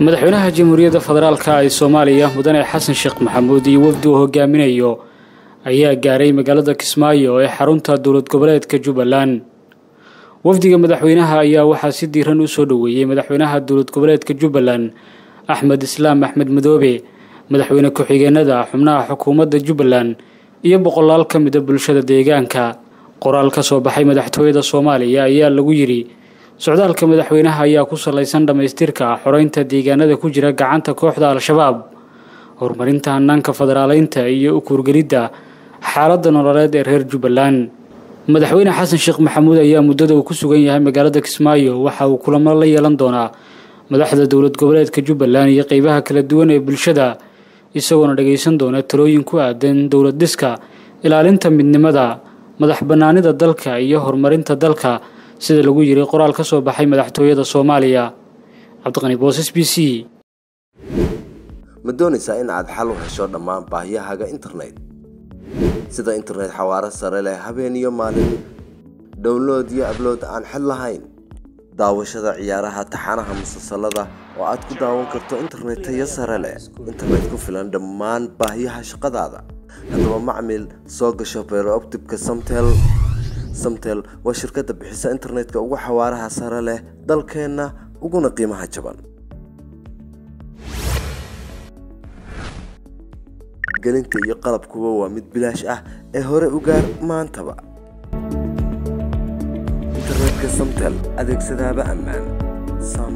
madaxweynaha jamhuuriyadda federaalka ee soomaaliya mudane xasan sheekh maxamuud iyo wafdi uu hogaaminayo ayaa gaaray magaalada kismaayo ee xarunta dowlad goboleedka jubbaland wafdiga madaxweynaha ayaa waxaa si diiran u soo dhoweeyey madaxweynaha dowlad goboleedka jubbaland axmed islaam axmed madoobe madaxweyne ku-xigeenada xubnaha xukuumadda jubbaland iyo boqolaal ka mida bulshada deegaanka qoraal ka soo baxay madaxtooyada soomaaliya ayaa lagu yidhi socdaalka madaxweynaha ayaa ku salaysan dhammaystirka xoreynta deegaanada ku jira gacanta kooxda al-shabaab horumarinta hanaanka federaaleynta iyo u kuurgelidda xaaladda nololeed ee reer jubbaland madaxweyne xasan sheekh maxamuud ayaa muddada uu ku sugan yahay magaalada kismaayo waxa uu kulamo la yeelan doonaa madaxda dowlad goboleedka jubbaland iyo qeybaha kala duwan ee bulshada isagoona dhagaysan doona talooyin ku aadan dowlad dhiska ilaalinta midnimada madax bannaanida dalka iyo horumarinta dalka sida lagu yiri qoraal ka soo baxay madaxtooyada soomaaliya cabdiqani boosas b c ma doonaysaa in aad xal u hesho dhammaan baahiyahaaga internet sida internet xawaaro sare leh habeen iyo maalin download iyo ablood aan xid lahayn daawashada ciyaaraha taxanaha musalsalada oo aad ku daawan karto internet tayo sare leh internet ku filan dhammaan baahiyaha shaqadaada haddaba macmil soo gasho beerooptibka samtel samtel waa shirkadda bixisa internetka ugu xawaaraha sare leh dalkeenna uguna qiimaha jaban gelinta iyo qalabkuba waa mid bilaash ah ee hore u gaar maantaba internetka samtel adeegsadaaba ammaan